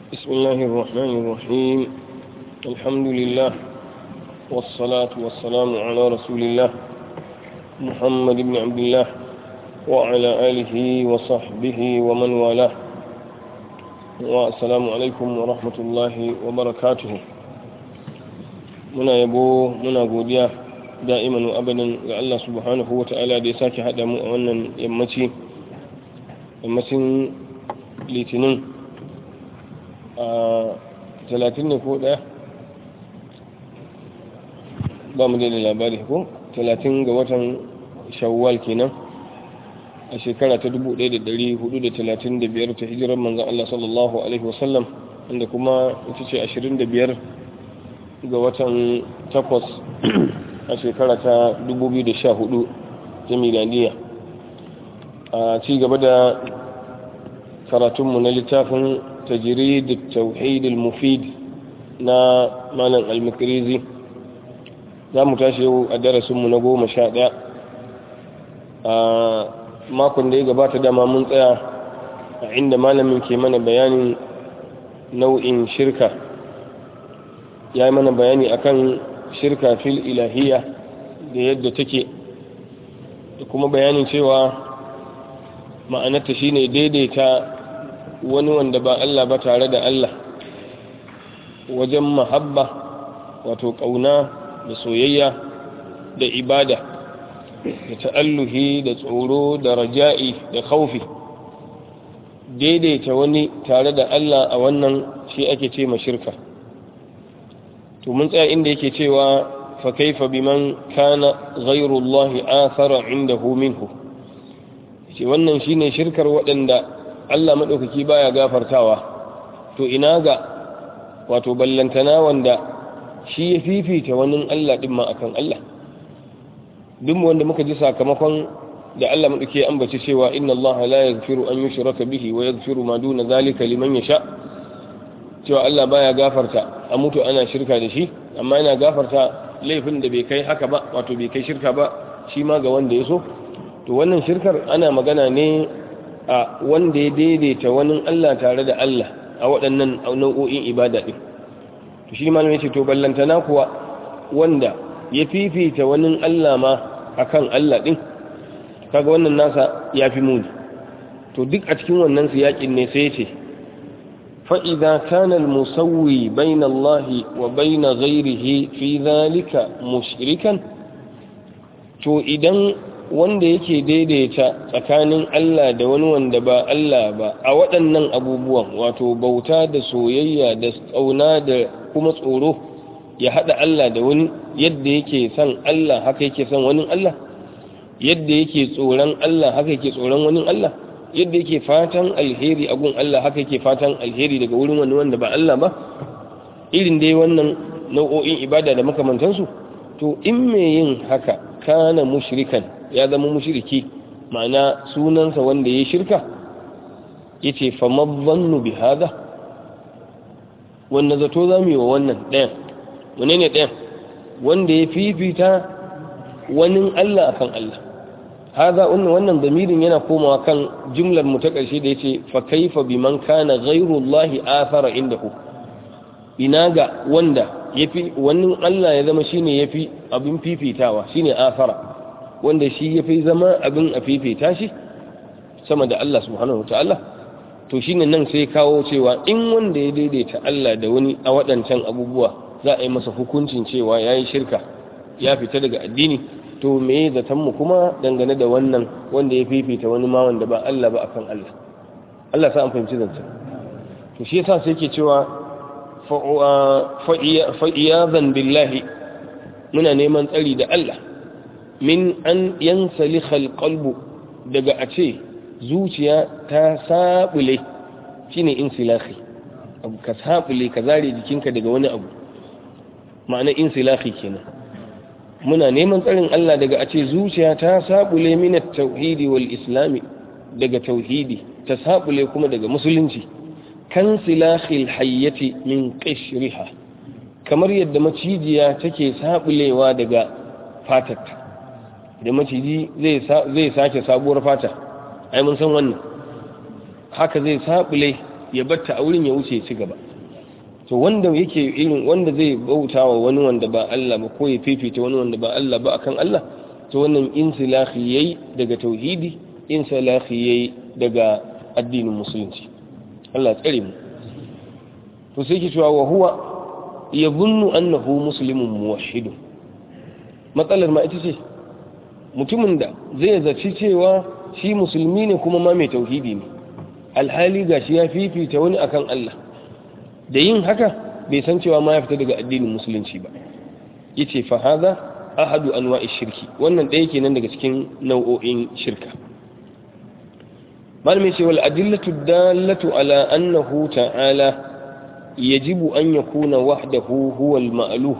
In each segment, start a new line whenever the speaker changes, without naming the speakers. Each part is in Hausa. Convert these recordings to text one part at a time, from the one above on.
بسم الله الرحمن الرحيم الحمد لله والصلاة والسلام على رسول الله محمد بن عبد الله وعلى آله وصحبه ومن والاه والسلام عليكم ورحمة الله وبركاته muna yabo muna godiya da'iman wa abadan ga Allah subhanahu wa ta'ala da ya sake haɗa mu a wannan yammaci yammacin litinin a talatin ne ko ɗaya ba mu da labari ko talatin ga watan shawwal kenan a shekara ta 1435 ta hijirar manzan Allah sallallahu alaihi wasallam wanda kuma ita ce 25 ga watan takwas a shekara ta 2014 ta miladiya a ci gaba da karatunmu na littafin تجريد التوحيد المفيد na malam almakirizi za mu tashi yau a darasinmu na goma sha ɗaya a makon da ya gabata dama mun tsaya a inda malamin ke mana bayanin nau'in shirka ya yi mana bayani akan shirka fil ilahiya da yadda take da kuma bayanin cewa ma'anarta shine daidaita wani wanda ba Allah ba tare da Allah wajen mahabba wato ƙauna da soyayya da ibada da ta'alluhi da tsoro da raja'i da khaufi daidaita wani tare da Allah a wannan shi ake ce shirka to mun tsaya inda yake cewa fa kaifa biman kana ghayrullahi athara indahu minhu ce wannan shine shirkar waɗanda Allah maɗaukaki baya gafartawa to ina ga wato ballantana wanda shi ya fifita wani Allah ɗin ma akan Allah duk wanda muka ji sakamakon da Allah maɗauki ya ambaci cewa inna Allah la yaghfiru an yushraka bihi wa yaghfiru ma duna zalika liman yasha cewa Allah baya gafarta a mutu ana shirka da shi amma yana gafarta laifin da bai kai haka ba wato bai kai shirka ba shi ma ga wanda ya so to wannan shirkar ana magana ne a wanda ya daidaita wani Allah tare da Allah a waɗannan nau'o'in ibada ɗin to shi malamai ce to ballantana kuwa wanda ya fifita wani Allah ma akan Allah ɗin kaga wannan nasa ya fi muni to duk a cikin wannan siyaƙin ne sai ce fa'iza kana musawwi bayna Allah wa bayna ghairihi fi zalika mushrikan to idan wanda yake daidaita tsakanin Allah da wani wanda ba Allah ba a waɗannan abubuwan wato bauta da soyayya da tsauna da kuma tsoro ya haɗa Allah da wani yadda yake son Allah haka yake son wani Allah yadda yake tsoron Allah haka yake tsoron wani Allah yadda yake fatan alheri a gun Allah haka yake fatan alheri daga wurin wani wanda ba Allah ba irin dai wannan nau'o'in ibada da makamantansu to in me yin haka kana mushrikan ya zama mushriki ma'ana sunansa wanda ya shirka yace fa madhannu bi hada wanda zato zamu yi wa wannan ɗayan wane ne ɗayan wanda ya fifita wani Allah akan Allah hada wannan wannan damirin yana komawa kan jumlar mu ta ƙarshe da yace fa kaifa biman kana ghayru Allah athara indahu ina ga wanda yafi wannan Allah ya zama shine yafi abin fifitawa shine athara wanda shi ya fi zama abin a fifita shi sama da Allah subhanahu ta'ala to shi ne nan sai kawo cewa in wanda ya daidaita Allah da wani a waɗancan abubuwa za a yi masa hukuncin cewa ya yi shirka ya fita daga addini to me zatonmu kuma dangane da wannan wanda ya fifita wani ma wanda ba Allah ba akan Allah Allah sa an fahimci zancen to shi yasa sai ke cewa fa'iyazan billahi muna neman tsari da Allah min an yansaliha alqalbu daga a ce zuciya ta sabule shine insilahi abu ka sabule ka zare jikinka daga wani abu ma'ana insilahi kenan muna neman tsarin Allah daga a ce zuciya ta sabule min at-tauhidi wal islami daga tauhidi ta sabule kuma daga musulunci kan silahil hayyati min qishriha kamar yadda macijiya take sabulewa daga fatarta da maciji zai sake sabuwar fata ai mun san wannan haka zai sabule ya batta a wurin ya wuce ya ci gaba to wanda yake irin wanda zai bauta wa wani wanda ba Allah ba ko ya fifita wani wanda ba Allah ba akan Allah to wannan insilahi yayi daga tauhidi insilahi yayi daga addinin musulunci Allah tsare mu to sai ke cewa wa huwa yadhunnu annahu muslimun muwahhid matsalar ma ita ce mutumin da zai zaci cewa shi musulmi ne kuma ma mai tauhidi ne alhali gashi ya fifita wani akan Allah da yin haka bai san cewa ma ya fita daga addinin musulunci ba yace fa hadha ahadu anwa'i shirki wannan ɗaya kenan daga cikin nau'o'in shirka malami ce wal adillatu dallatu ala annahu ta'ala yajibu an yakuna wahdahu huwa al ma'luh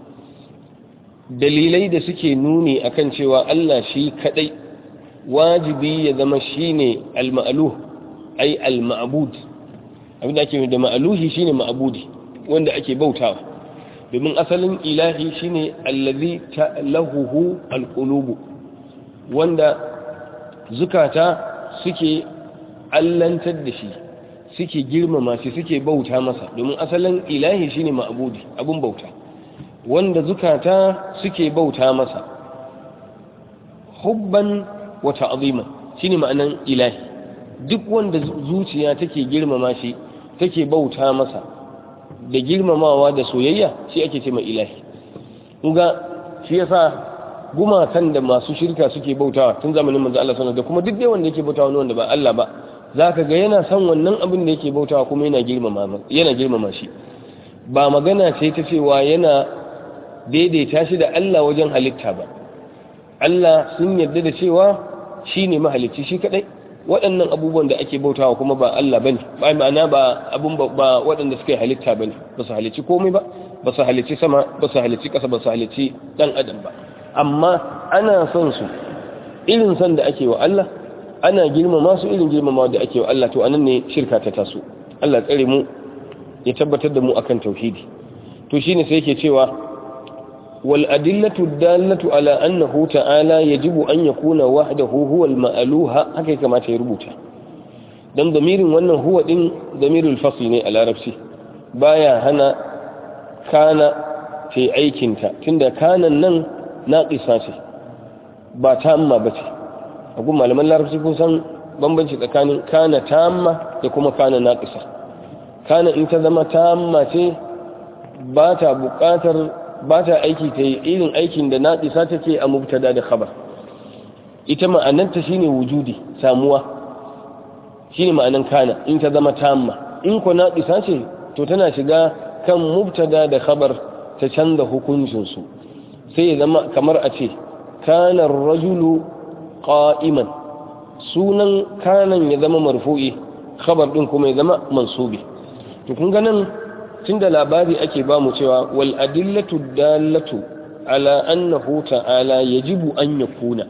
dalilai da suke nuni akan cewa Allah shi kadai wajibi ya zama shine al ma'luh ai al ma'bud abinda ake da ma'luhi shine ma'budi wanda ake bautawa domin asalin ilahi shine allazi ta'lahuhu alqulubu wanda zukata suke allantar da shi suke girmama shi suke bauta masa domin asalin ilahi shine ma'budi abun bauta wanda zukata suke bauta masa hubban wa ta'ziman shine ma'anan ilahi duk wanda zuciya take girmama shi take bauta masa da girmamawa da soyayya shi ake ce mai ilahi kunga shi yasa gumakan da masu shirka suke bautawa tun zamanin manzo Allah sallallahu da kuma duk dai wanda yake bautawa wanda ba Allah ba zaka ga yana son wannan abin da yake bautawa kuma yana girmama yana girmama shi ba magana ce ta cewa yana daidaita shi da Allah wajen halitta ba Allah sun yarda da cewa shine mahalicci shi kadai waɗannan abubuwan da ake bautawa kuma ba Allah bane ba ma'ana ba abun ba waɗanda suka yi halitta bane ba su halicci komai ba ba su halicci sama ba su halicci ƙasa ba su halicci ɗan adam ba amma ana son su irin son da ake wa Allah ana girmama su irin girmama da ake wa Allah to anan ne shirka ta taso Allah tsare mu ya tabbatar da mu akan tauhidi to shine sai yake cewa والأدلة الدالة على أنه تعالى يجب أن يكون وحده هو المألوه هكذا كما تيربوتا دم ضمير وأنه هو دين ضمير الفصل على ربسي بايا هنا كان في أيكنتا تند كان نن ناقصاتي با تامة بتي أقول ما لما larabci kun san bambanci tsakanin kana tamma da kuma kana naqisa kana in ta zama tamma ce ba ta buƙatar ba ta aiki ta yi irin aikin da naɗisa take a mubtada da khabar ita ma'ananta shine wujudi samuwa shine ma'anan kana in ta zama tamma in ko naɗisa ce to tana shiga kan mubtada da khabar ta canza hukuncinsu sai ya zama kamar a ce kana rajulu qa'iman sunan kanan ya zama marfu'i khabar din kuma ya zama mansubi to kun ga nan tunda labari ake ba mu cewa wal adillatu dallatu ala annahu ta'ala yajibu an yakuna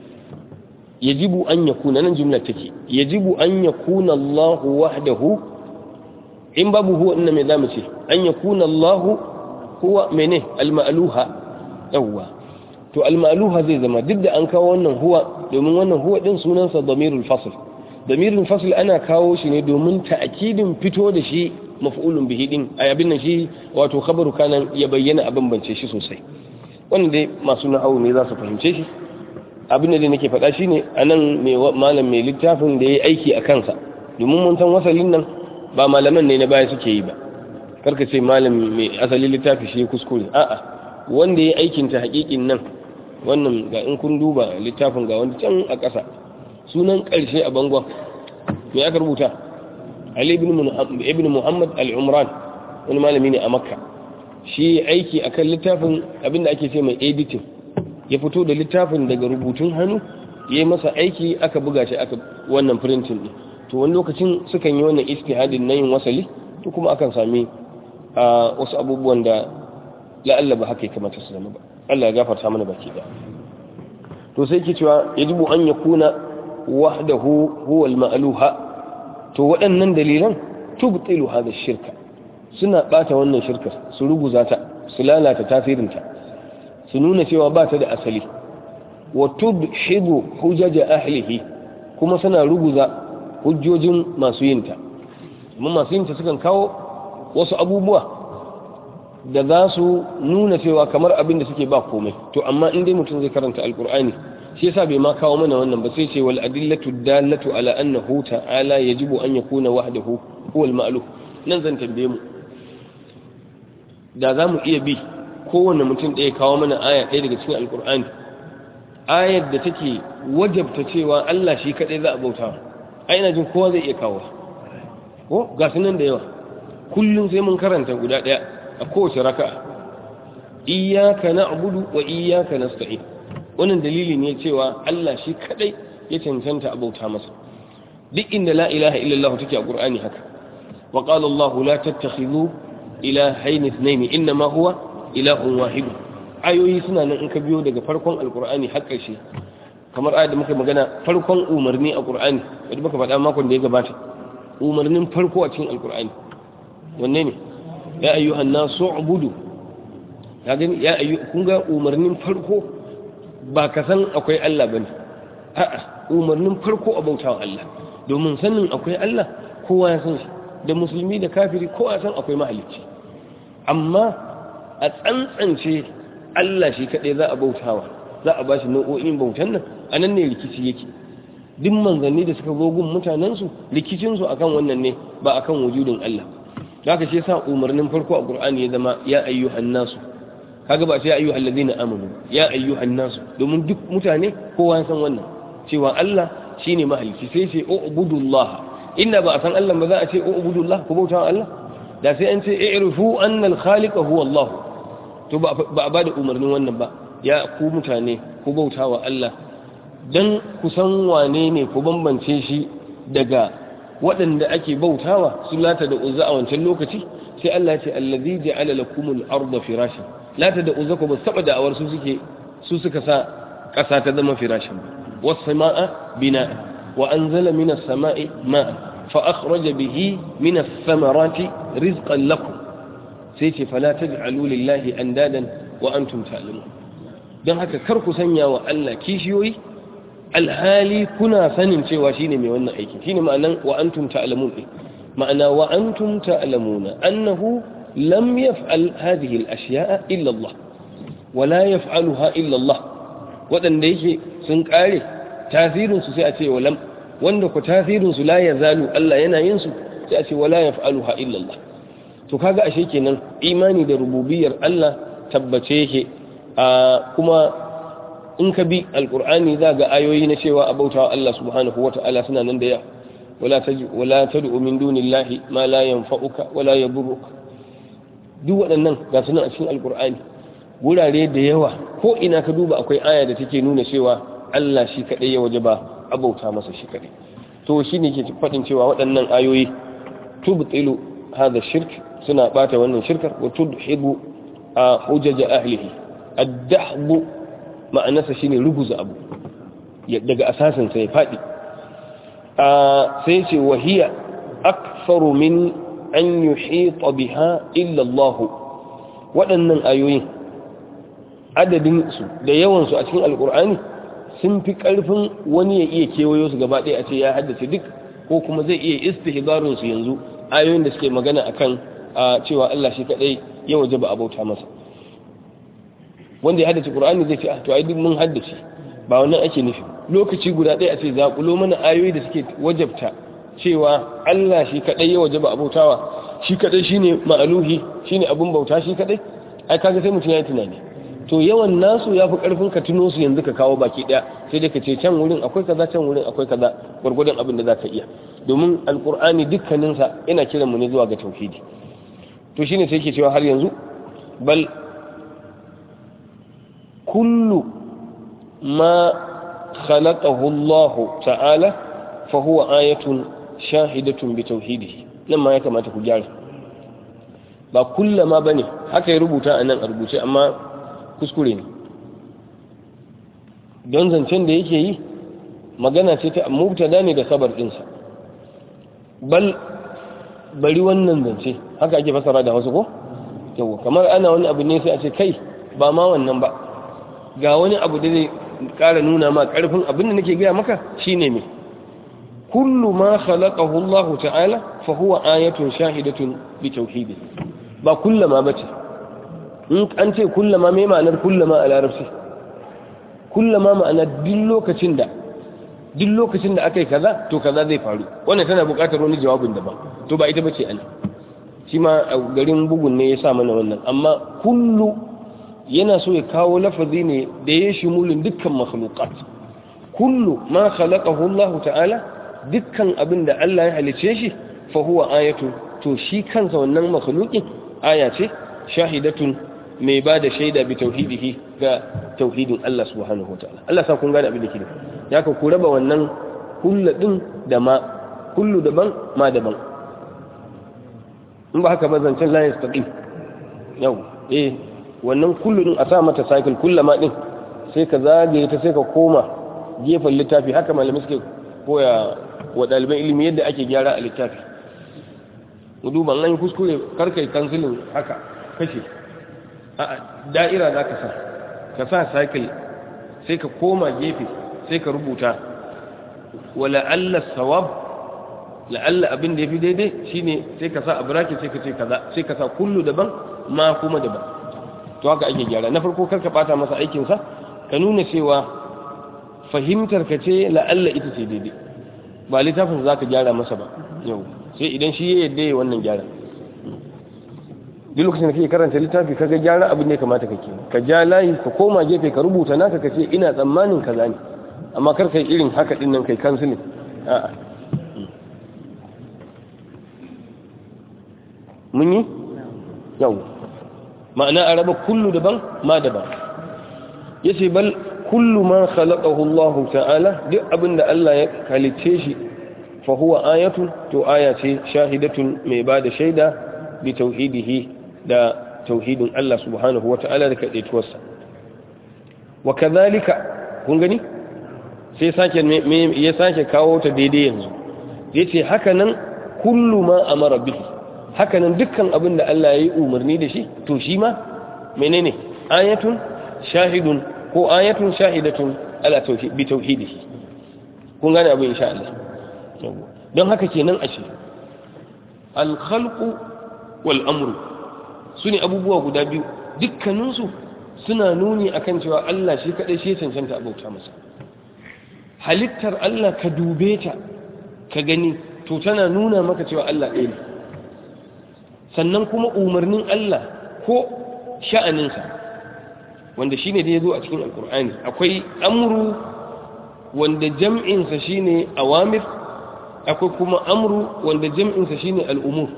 yajibu an yakuna nan jumla take yajibu an yakuna Allah wahdahu in babu huwa inna me zamu ce an yakuna Allah huwa mene al-ma'luha yawa to al-ma'luha zai zama duk da an kawo wannan huwa domin wannan huwa din sunansa damirul fasl damirul fasl ana kawo shi ne domin ta'kidin fito da shi maf'ulun bihi din ay abin nan shi wato khabaru kanan ya bayyana a bambance shi sosai wannan dai masu nahawu ne za su fahimce shi abin da nake faɗa shine anan mai malam mai littafin da yayi aiki a kansa domin mun san wasalin nan ba malaman ne na baya suke yi ba karka ce malam mai asalin littafi shi kuskure a'a wanda yayi aikin ta haƙiƙin nan wannan ga in kun duba littafin ga wanda can a ƙasa sunan ƙarshe a bangon me aka rubuta Ali ibn Muhammad al-Umran wani malami ne a Makka shi aiki akan littafin abinda ake ce mai editing ya fito da littafin daga rubutun hannu ya yi masa aiki aka buga shi aka wannan printing din to wani lokacin sukan yi wannan istihadin na yin wasali to kuma akan sami a wasu abubuwan da la'alla ba haka ya kamata su zama ba Allah ya gafarta mana baki da to sai ke cewa yajibu an yakuna wahdahu huwa al-ma'luha to waɗannan dalilan tubtilu hada shirka suna bata wannan shirkar su ruguza ta su lalata tasirinta su nuna cewa ba ta da asali wa tubhidu hujaja ahlihi kuma suna ruguza hujjojin masu yinta mun masu yin ta sukan kawo wasu abubuwa da za su nuna cewa kamar abin da suke ba komai to amma in dai mutum zai karanta alkur'ani shi yasa bai ma kawo mana wannan ba sai ce wal adillatu dallatu ala annahu ta'ala yajibu an yakuna wahdahu huwa al-ma'luf nan zan tambaye mu da za mu iya bi kowanne mutum ɗaya kawo mana aya ɗaya daga cikin alkur'ani ayar da take wajabta cewa Allah shi kaɗai za a bauta ai ina jin kowa zai iya kawo ko ga sunan da yawa kullum sai mun karanta guda ɗaya a kowace raka'a iyyaka na'budu wa iyyaka nasta'in wannan dalili ne cewa Allah shi kadai ya cancanta a bauta masa duk inda la ilaha illallah take a qur'ani haka wa qala Allah la tattakhidhu ilahayn ithnayn inma huwa ilahun wahid ayoyi suna nan in ka biyo daga farkon alqur'ani har ƙarshe kamar ayat da muka magana farkon umarni a qur'ani wanda muka faɗa makon da ya gabata umarnin farko a cikin alqur'ani wanne ne ya ayyuhan nasu ubudu ya gani ya ayyu kun ga umarnin farko ba ka san akwai Allah bane a'a umarnin farko a bautawa Allah domin sanin akwai Allah kowa ya san shi da musulmi da kafiri kowa ya san akwai mahalicci amma a tsantsance Allah shi kadai za a bautawa za a bashi nau'o'in bautan nan anan ne rikici yake duk manzanni da suka zo gun mutanensu rikicinsu akan wannan ne ba akan wujudin Allah haka shi yasa umarnin farko a Qur'ani ya zama ya ayyuhan nasu kaga ba sai ya ayyuhal ladina amanu ya ayyuhan nasu domin duk mutane kowa ya san wannan cewa Allah shine mahalicci sai sai ubudullah inda ba a san Allah ba za a ce ubudullah ku bauta Allah da sai an ce i'rifu anna al-khaliqa huwa Allah to ba a bada umarnin wannan ba ya ku mutane ku bauta wa Allah dan ku san wane ne ku bambance shi daga waɗanda ake bautawa su lata da uzza a wancan lokaci sai Allah ya ce allazi ja'ala lakumul arda firashan lata da uzza ko ba saba da awar su suke su suka sa ƙasa ta zama firashin was samaa bina wa anzala minas samai ma'a fa akhraja bihi minas samarati rizqan lakum sai ce fala taj'alu lillahi andadan wa antum ta'lamun dan haka kar ku sanya wa Allah kishiyoyi alhali kuna sanin cewa shine mai wannan aiki shine ma'anan wa antum ta'lamun ma'ana wa antum ta'lamuna annahu lam yaf'al hadhihi al-ashya'a illa Allah wa la yaf'aluha illa Allah wadanda yake sun kare tasirin su sai a ce walam wanda ku tasirin su la yazalu Allah yana yin su sai a ce wala yaf'aluha illa Allah to kaga ashe kenan imani da rububiyar Allah tabbace yake kuma in ka bi alkur'ani za ga ayoyi na cewa a bautawa Allah subhanahu wa ta'ala suna nan da yawa wala taji wala tad'u min dunillahi ma la yanfa'uka wala yadurruka duk waɗannan ga suna a cikin alkur'ani gurare da yawa ko ina ka duba akwai aya da take nuna cewa Allah shi kadai ya wajaba a bauta masa shi kadai to shine ke faɗin cewa waɗannan ayoyi tubtilu hadha shirk suna bata wannan shirkar wa tudhibu a hujaja ahlihi ad-dahbu ma'anarsa shine ruguza abu daga asasinsa ya faɗi sai ce wahiya aksaru min an yuhita biha illa Allah waɗannan ayoyin adadin su da yawan su a cikin alkur'ani sun fi ƙarfin wani ya iya kewayo su gaba ɗaya a ce ya haddace duk ko kuma zai iya istihbarun su yanzu ayoyin da suke magana akan cewa Allah shi kadai ya wajaba abauta masa wanda ya haddace Qur'ani zai ce to ai duk mun haddace ba wannan ake nufi lokaci guda ɗaya a ce zaƙulo mana ayoyi da suke wajabta cewa Allah shi kadai ya wajaba abautawa shi kadai shine ma'aluhi shine abun bauta shi kadai ai kaga sai mutum ya yi tunani to yawan nasu ya fi karfin ka tuno su yanzu ka kawo baki ɗaya sai dai ka ce can wurin akwai kaza can wurin akwai kaza gwargwadon abin da za ka iya domin alkur'ani dukkaninsa yana kiran mu ne zuwa ga tauhidi to shine sai ke cewa har yanzu bal كل ما خلقه الله تعالى فهو آية شاهدة بتوحيده لما يكما تكجار ba kullama bane haka ya rubuta a nan a rubuce amma kuskure ne don zancen da yake yi magana ce ta mubtada ne da sabar ɗinsa bal bari wannan zance haka ake fasara da wasu ko yau kamar ana wani abu ne sai a ce kai ba ma wannan ba ga wani abu da zai kara nuna ma karfin abin da nake gaya maka shine me kullu ma khalaqahu Allah ta'ala fa huwa ayatun shahidatun bi tauhidi ba kullama bace in an ce kullama me ma'anar kullama a larabci kullama ma'ana duk lokacin da duk lokacin da aka yi kaza to kaza zai faru wannan tana buƙatar wani jawabin daban to ba ita bace ana shi ma a garin bugun ne ya sa mana wannan amma kullu yana so ya kawo lafazi ne da ya shimulin dukkan makhluqat kullu ma khalaqahu Allah ta'ala dukkan abin da Allah ya halice shi fa huwa ayatu to shi kansa wannan makhluqin aya ce shahidatun mai ba da shaida bi tauhidihi ga tauhidin Allah subhanahu wa ta'ala Allah sa kun gane abin da ke da ya ka ku raba wannan kullu din da ma kullu daban ma daban in ba haka ba zancen la yastaqim yau eh wannan kullu din a sa mata cycle kullama din sai ka zagaye ta sai ka koma gefen littafi haka malamai suke koya wa ɗaliban ilimi yadda ake gyara a littafi mu duba an yi kuskure karkai kansilin haka kashe a da'ira za ka sa ka sa cycle sai ka koma gefe sai ka rubuta wa la'alla sawab la'alla abin da ya fi daidai shine sai ka sa a bracket sai ka ce kaza sai ka sa kullu daban ma kuma daban to haka ake gyara na farko karka bata masa aikinsa ka nuna cewa fahimtar ka ce la'alla ita ce daidai ba littafin za ka gyara masa ba yau sai idan shi ya yadda ya wannan gyara duk lokacin da kake karanta littafi ka ga gyara abin ne kamata kake ka ja layi ka koma gefe ka rubuta naka ka ce ina tsammanin kaza ne amma kar kai irin haka din nan kai kansilin a'a mun yi yau ma'ana a raba kullu daban ma daban yace bal kullu ma khalaqahu Allah ta'ala duk abinda Allah ya halice shi fa huwa ayatun to aya ce shahidatun mai bada shaida bi tauhidihi da tauhidin Allah subhanahu wa ta'ala da kadaituwarsa wa kadhalika kun gani sai sake ya sake kawo ta daidai yanzu yace haka nan kullu ma amara bihi haka nan dukkan abinda Allah ya yi umarni da shi to shi ma menene ayatun shahidun ko ayatun shahidatun ala bi tauhidihi kun gane abin insha Allah don haka kenan ashe al khalqu wal amru sune abubuwa guda biyu dukkanin su suna nuni akan cewa Allah shi kadai shi cancanta abauta masa halittar Allah ka dube ta ka gani to tana nuna maka cewa Allah ɗaya ne sannan kuma umarnin Allah ko sha'aninsa wanda shine da ya zo a cikin alkur'ani akwai amru wanda jam'insa shine awamir akwai kuma amru wanda jam'insa shine al'umur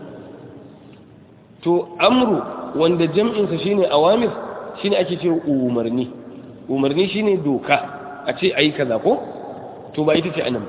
to amru wanda jam'insa shine awamir shine ake ce umarni umarni shine doka a ce ayi kaza ko to ba ita ce anan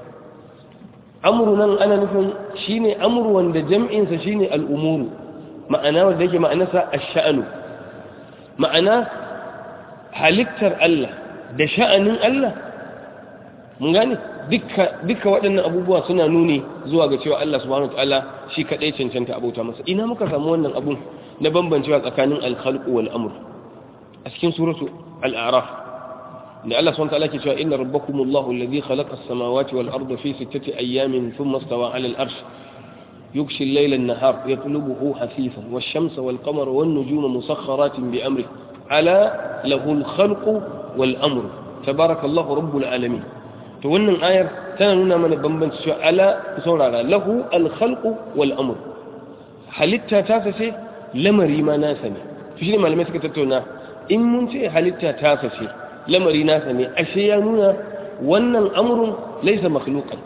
amru nan ana nufin shine amru wanda jam'insa shine al'umuru ma'ana wanda yake ma'anarsa ash-sha'nu ma'ana halittar Allah da sha'anin Allah mun gane duka waɗannan abubuwa suna nuni zuwa ga cewa Allah subhanahu wataala shi kadai cancanta abota masa ina muka samu wannan abun na bambancewa tsakanin al-khalq wal amr a cikin suratu al-a'raf da Allah subhanahu wataala ke cewa inna rabbakumullahu alladhi khalaqa as-samawati wal arda fi sittati ayyamin thumma istawa 'ala al-arsh يغشي الليل النهار يطلبه حثيثا والشمس والقمر والنجوم مسخرات بأمره ألا له الخلق والأمر تبارك الله رب العالمين تولن آية تنانا من بمبن ألا سورة له الخلق والأمر halitta ta sace lamari ma nasa ne shi ne malamai suka tattauna in mun ce halitta ta sace lamari nasa ne ashe ya nuna wannan amrun laisa makhluqan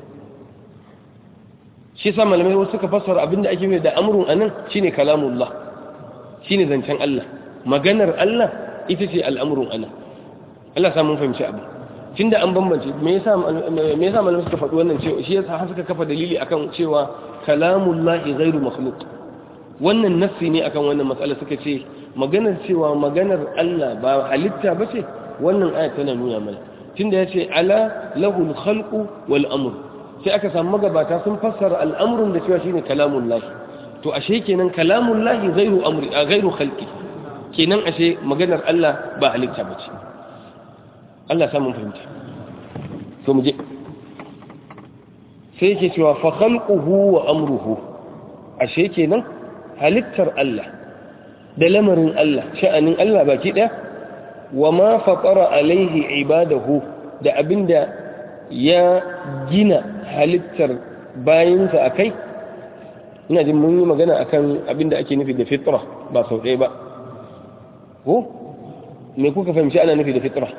shi sa malamai wasu suka fassara abinda ake mai da amrun anan shine kalamullah shine zancen Allah maganar Allah ita ce al'amrun anan Allah sa mun fahimci abu tunda an bambance me yasa me yasa malamai suka faɗi wannan cewa shi yasa suka kafa dalili akan cewa kalamullahi ghairu makhluq wannan nassi ne akan wannan matsala suka ce maganar cewa maganar Allah ba halitta bace wannan aya tana nuna mana tunda yace ala lahul khalqu wal amr sai aka samu magabata sun fassara al'amrun da cewa shine kalamullahi to ashe kenan kalamullahi ghairu amri a ghairu khalqi kenan ashe maganar Allah ba halitta bace Allah ya samu fahimta to mu je sai yake cewa fa khalquhu wa amruhu ashe kenan halittar Allah da lamarin Allah sha'anin Allah baki daya wa ma fatara alaihi ibadahu da abinda ya gina halittar bayinsa akai ina jin mun yi magana akan abinda ake nufi da fitra ba sau ɗaya ba ko me kuka fahimci ana nufi da fitra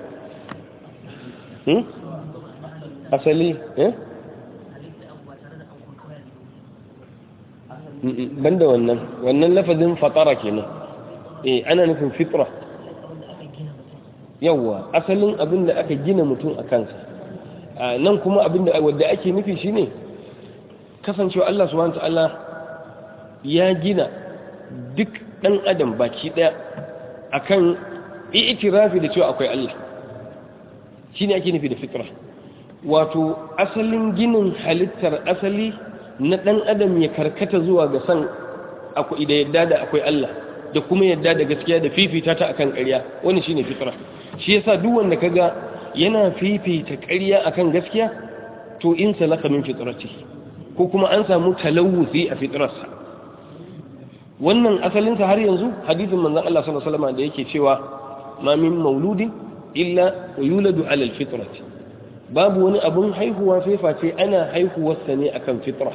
asali eh banda wannan wannan lafazin fatara kenan eh ana nufin fitra yawa asalin abin da aka gina mutum a kansa nan kuma abin da wadda ake nufi shine kasancewa Allah subhanahu ta'ala ya gina duk dan adam baki daya akan i'tirafi da cewa akwai Allah shine ake nufi da fitra wato asalin ginin halittar asali na ɗan adam ya karkata zuwa ga san akwai da yadda da akwai Allah da kuma yadda da gaskiya da fifita ta akan ƙarya wani shine fitra shi yasa duk wanda kaga yana fifita ƙarya akan gaskiya to in salaka min fitrati ko kuma an samu talawuzi a fitrarsa wannan asalin sa har yanzu hadisin manzon Allah sallallahu alaihi wasallam da yake cewa ma min mauludin illa yuladu ala alfitrati babu wani abun haihuwa sai face ana haihuwarsa ne akan fitra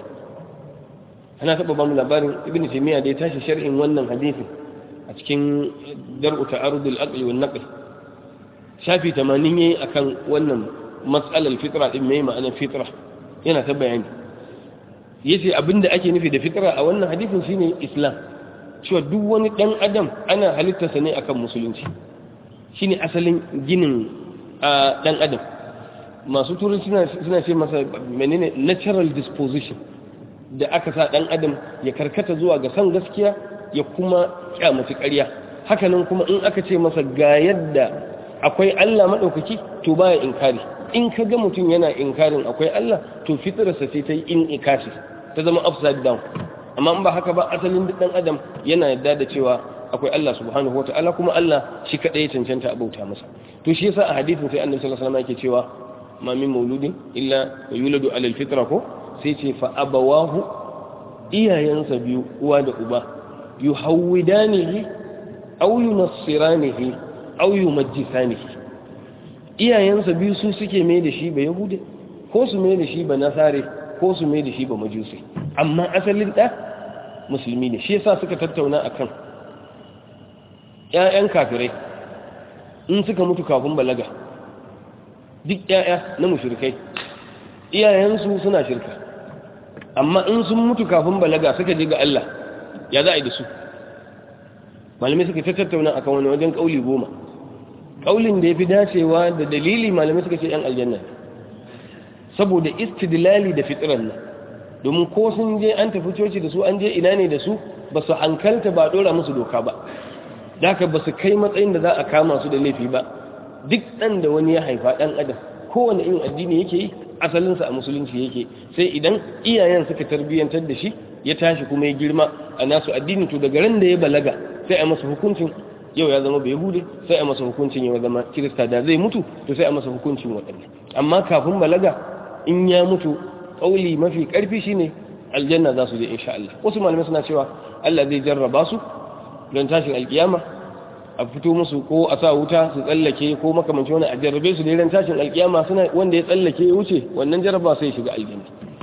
ana taɓa ba mu labarin ibn taymiya da ya tashi sharhin wannan hadisi a cikin dar'u ta'arudul aqli wan naql shafi 80 yayi akan wannan mas'alar fitra din mai ma'anar fitra yana ta bayani yace abinda ake nufi da fitra a wannan hadisin shine islam cewa duk wani dan adam ana halittarsa ne akan musulunci shine asalin ginin dan adam masu turai suna ce masa menene natural disposition da aka sa dan adam ya karkata zuwa ga san gaskiya ya kuma kyamaci ƙarya hakanan kuma in aka ce masa ga yadda akwai Allah maɗaukaki to baya inkari in ka ga mutum yana inkarin akwai Allah to fitrarsa sai ta yi in ikasi ta zama upside down amma in ba haka ba asalin duk dan adam yana yadda da cewa akwai Allah subhanahu wataala kuma Allah shi kadai ya cancanta a bauta masa to shi yasa a hadisin sai annabi sallallahu alaihi wasallam yake cewa ma min mauludin illa yuladu ala alfitra ko sai ce fa abawahu iyayensa biyu uwa da uba yuhawwidanihi aw yunassiranihi aw yumajjisanihi iyayensa biyu su suke mai da shi ba yahude ko su mai da shi ba nasare ko su mai da shi ba majusi amma asalin da musulmi ne shi yasa suka tattauna akan ƴaƴan kafirai in suka mutu kafin balaga duk ƴaƴa na mushrikai iyayensu suna shirka amma in sun mutu kafin balaga suka je ga Allah ya za a yi da su malamai suka tattauna akan wani wajen kauli goma kaulin da ya fi dacewa da dalili malamai suka ce ‘yan aljanna saboda istidlali da fitiran nan domin ko sun je an tafi coci da su an je ina ne da su ba su hankalta ba dora musu doka ba da haka ba su kai matsayin da za a kama su da laifi ba duk ɗan da wani ya haifa ɗan adam kowane irin addini yake yi asalinsa a musulunci yake sai idan iyayen suka tarbiyyantar da shi ya tashi kuma ya girma a nasu addini to daga ran da ya balaga sai a masa hukuncin yau ya zama bai hude sai a masa hukuncin ya zama kirista da zai mutu to sai a masa hukuncin waɗannan amma kafin balaga in ya mutu ƙauli mafi ƙarfi shine aljanna za su je insha Allah wasu malamai suna cewa Allah zai jarraba su don tashin alkiyama a fito musu ko a sa wuta su tsallake ko makamanci wani a jarrabe su da ran tashin alkiyama suna wanda ya tsallake ya wuce wannan jarraba sai shiga aljanna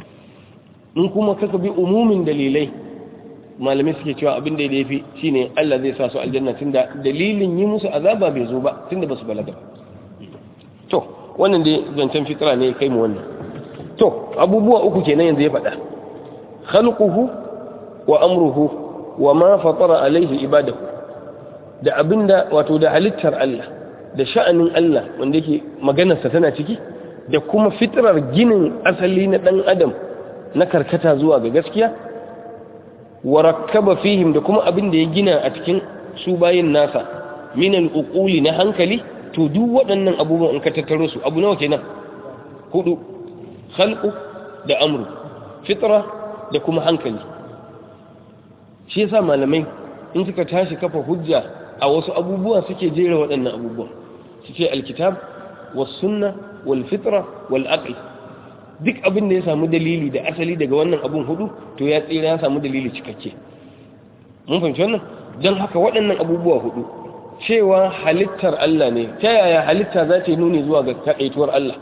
in kuma kaka bi umumin dalilai malamai suke cewa abin da ya fi shine Allah zai sa su aljanna tunda dalilin yi musu azaba bai zo ba tunda ba su balaga to wannan dai zancen fitra ne kai mu wannan to abubuwa uku kenan yanzu ya faɗa khalquhu wa amruhu wa ma fatara alaihi ibadahu da abinda wato da halittar Allah da sha'anin Allah wanda yake maganarsa tana ciki da kuma fitrar ginin asali na dan adam na karkata zuwa ga gaskiya wa rakkaba fihim da kuma abin da ya gina a cikin su bayin nasa min al-uquli na hankali to duk waɗannan abubuwan in ka tattaro su abu nawa kenan hudu khalqu da amru fitra da kuma hankali shi yasa malamai in suka tashi kafa hujja a wasu abubuwa suke jera waɗannan abubuwan su ce alkitab was sunna wal fitra wal aql duk abin da ya samu dalili da asali daga wannan abun hudu to ya tsira ya samu dalili cikakke mun fahimci wannan don haka waɗannan abubuwa hudu cewa halittar Allah ne ta yaya halitta za ta yi nuni zuwa ga kaɗaituwar Allah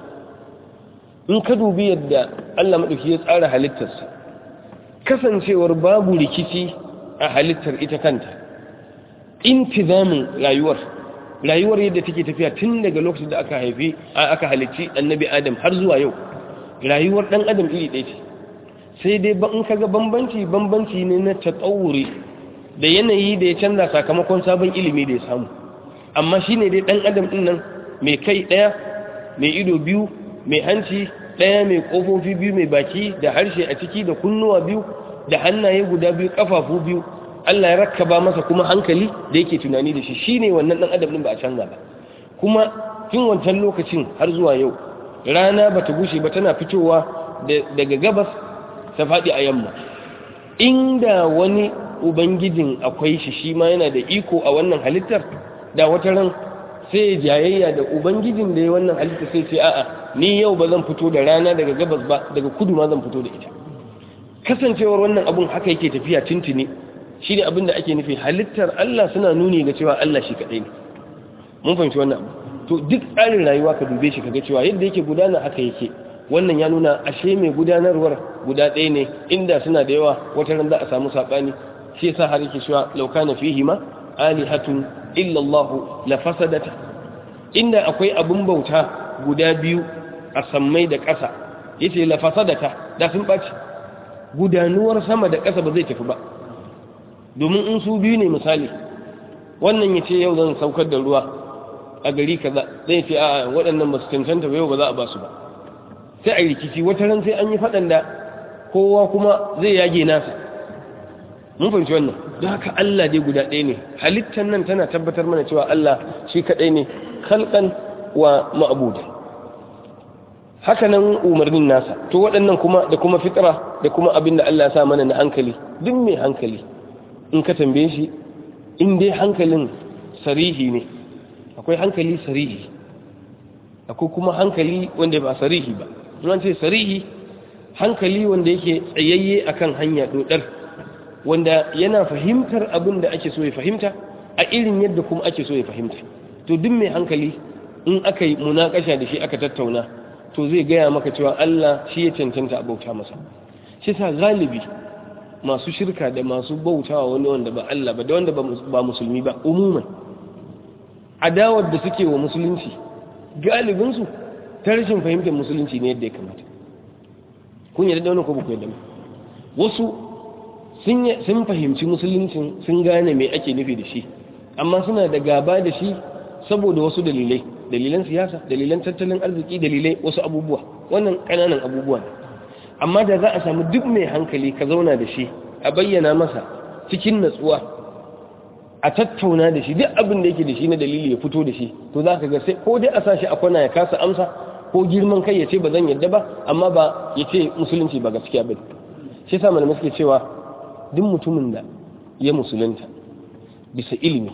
in ka dubi yadda Allah maɗauki ya tsara halittarsa kasancewar babu rikici a halittar ita kanta intizamin rayuwar rayuwar yadda take tafiya tun daga lokacin da aka haifi aka halicci annabi adam har zuwa yau rayuwar ɗan adam iri ɗaya ce sai dai in kaga bambanci bambanci ne na tatsawuri da yanayi da ya canza sakamakon sabon ilimi da ya samu amma shi ne dai ɗan adam ɗin nan mai kai ɗaya mai ido biyu mai hanci ɗaya mai ƙofofi biyu mai baki da harshe a ciki da kunnuwa biyu da hannaye guda biyu ƙafafu biyu Allah ya rakkaba masa kuma hankali da yake tunani da shi shi ne wannan ɗan adam ɗin ba a canza ba kuma tun wancan lokacin har zuwa yau rana ba ta gushe ba tana fitowa daga gabas ta faɗi a yamma inda wani ubangijin akwai shi shi ma yana da iko a wannan halittar da wata ran sai jayayya da ubangijin da ya wannan halittar sai ce a'a ni yau ba zan fito da rana daga gabas ba daga kudu ma zan fito da ita kasancewar wannan abun haka yake tafiya tuntuni shi ne abin da ake nufi halittar Allah suna nuni ga cewa Allah shi kaɗai ne mun fahimci wannan abu to duk tsarin rayuwa ka dube shi kaga cewa yadda yake gudana haka yake wannan ya nuna ashe mai gudanarwar guda ɗaya ne inda suna da yawa wata ran za a samu saɓani shi yasa har yake cewa law kana fihi ma alihatun illa Allah la fasadata inda akwai abun bauta guda biyu a sammai da ƙasa yace la fasadata da sun baci gudanuwar sama da ƙasa ba zai tafi ba domin in su biyu ne misali wannan yace yau zan saukar da ruwa a gari kaza zai ce a waɗannan ba su cancanta ba yau ba za a ba su ba sai a rikici wata ran sai an yi faɗan da kowa kuma zai yage nasa mun fahimci wannan don haka Allah dai guda ɗaya ne halittar nan tana tabbatar mana cewa Allah shi kaɗai ne kalkan wa ma'abudan haka nan umarnin nasa to waɗannan kuma da kuma fitra da kuma abin da Allah ya sa mana na hankali duk mai hankali in ka tambaye shi in dai hankalin sarihi ne akwai hankali sarihi akwai kuma hankali wanda ba sarihi ba an ce sarihi hankali wanda yake tsayayye akan hanya dodar wanda yana fahimtar abin da ake so ya fahimta a irin yadda kuma ake so ya fahimta to duk mai hankali in aka yi munakasha da shi aka tattauna to zai gaya maka cewa Allah shi ya cancanta a bauta masa shi sa galibi masu shirka da masu bautawa wani wanda ba Allah ba da wanda ba musulmi ba umuman adawar da suke wa musulunci galibinsu ta rashin fahimtar musulunci ne yadda ya kamata kun yadda da wani ko buku yadda wasu sun fahimci musuluncin sun gane mai ake nufi da shi amma suna da gaba da shi saboda wasu dalilai dalilan siyasa dalilan tattalin arziki dalilai wasu abubuwa wannan ƙananan abubuwa ne amma da za a samu duk mai hankali ka zauna da shi a bayyana masa cikin natsuwa a tattauna da shi duk abin da yake da shi na dalili ya fito da shi to za ka ga sai ko dai a sa shi a kwana ya kasa amsa ko girman kai ya ce ba zan yadda ba amma ba ya ce musulunci ba gaskiya ba shi sa malamai suke cewa duk mutumin da ya musulunta bisa ilimi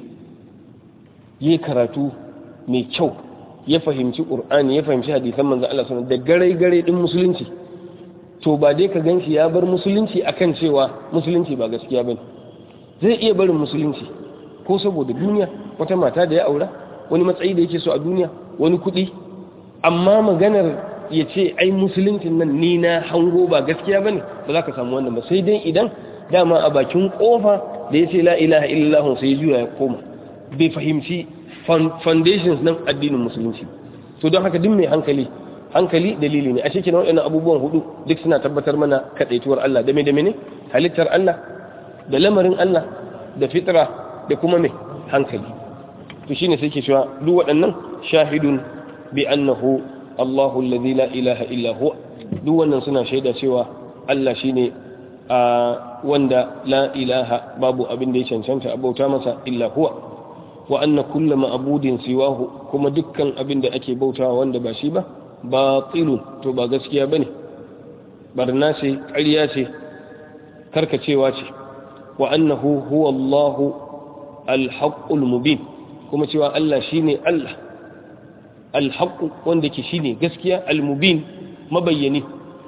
ya karatu mai kyau ya fahimci ƙur'ani ya fahimci hadisan manzo Allah sallallahu da gare gare din musulunci to ba dai ka ganshi ya bar musulunci akan cewa musulunci ba gaskiya bane zai iya barin musulunci ko saboda duniya wata mata da ya aura wani matsayi da yake so a duniya wani kuɗi amma maganar ya ce ai musuluncin nan ni na hango ba gaskiya bane ba za ka samu wannan ba sai dai idan dama a bakin kofa da ya ce la ilaha illallah sai juya ya koma bai fahimci foundations nan addinin musulunci to don haka duk mai hankali hankali dalili ne a cikin waɗannan abubuwan hudu duk suna tabbatar mana kadaituwar Allah da me da mene halittar Allah da lamarin Allah da fitra da kuma mai hankali to shine sai ke cewa duk waɗannan shahidun bi annahu Allahu alladhi la ilaha illa huwa duk wannan suna shaida cewa Allah shine a wanda la ilaha babu abin da ya cancanta a bauta masa illa huwa wa anna kulla ma'budin siwahu kuma dukkan abin da ake bautawa wanda ba shi ba batilun to ba gaskiya bane barna ce ƙarya ce karkacewa ce wa annahu huwa Allahu al-haqqul mubin kuma cewa Allah shine Allah al-haqq wanda ke shine gaskiya al-mubin mabayyani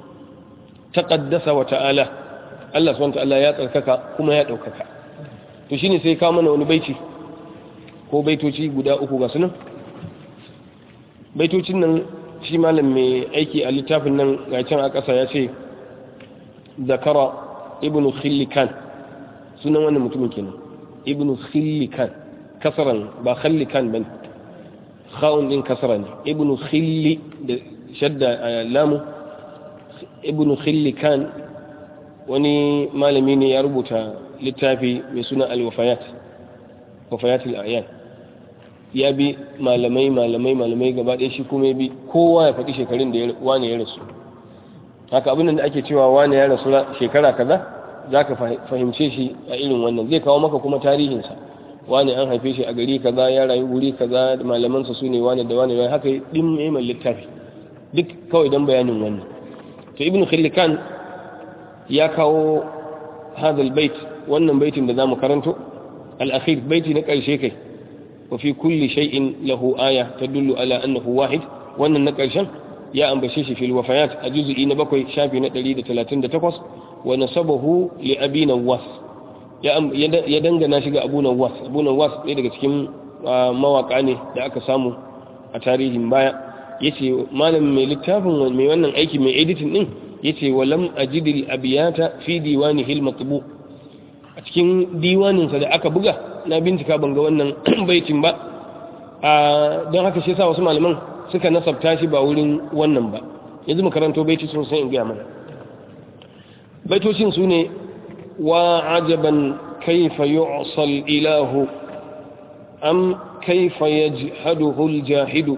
taqaddasa wa ta'ala Allah subhanahu wa ta'ala ya tsarkaka kuma ya daukaka to shine sai ka mana wani baiti ko baitoci guda uku ga sunan baitocin nan shi malam mai aiki a littafin nan ga can a ƙasa ya ce zakara ibn khillikan sunan wannan mutumin kenan ibn khillikan kasaran ba khallikan bane khawun din kasara ne ibn khilli da shadda lamu ibn khillikan wani malami ne ya rubuta littafi mai suna al-wafayat wafayat al-ayan ya bi malamai malamai malamai gaba ɗaya shi kuma ya bi kowa ya faɗi shekarun da wane ya rasu haka abin da ake cewa wane ya rasu shekara kaza za ka fahimce shi a irin wannan zai kawo maka kuma tarihinsa wane an haife shi a gari kaza ya rayu wuri kaza da malamansa su ne wane da wane haka ɗin mai littafi duk kawai don bayanin wannan to ibn khillikan ya kawo hadal bait wannan baitin da zamu karanto al-akhir baiti na ƙarshe kai وفي كل شيء له آية تدل على أنه واحد وأن النقرشان يا أم بشيش في الوفيات أجزء إن بكوي شافي نتليد ثلاثين تقص ونسبه لأبي نواس يا أم يدنغ ناشق أبو نواس أبو نواس يدك تكيم مواقع ne da aka samu a tarihin baya yace malam mai littafin mai wannan aiki mai editing din yace walam ajidil abiyata fi diwanihi al-matbu a cikin diwaninsa da aka buga na bincika ban ga wannan baitin ba don haka shi sa wasu malaman suka nasabta shi ba wurin wannan ba yanzu mu karanto baiti sun san in gaya mana baitocin su ne wa ajaban kaifa yu'sal ilahu am kaifa yajhaduhu al-jahidu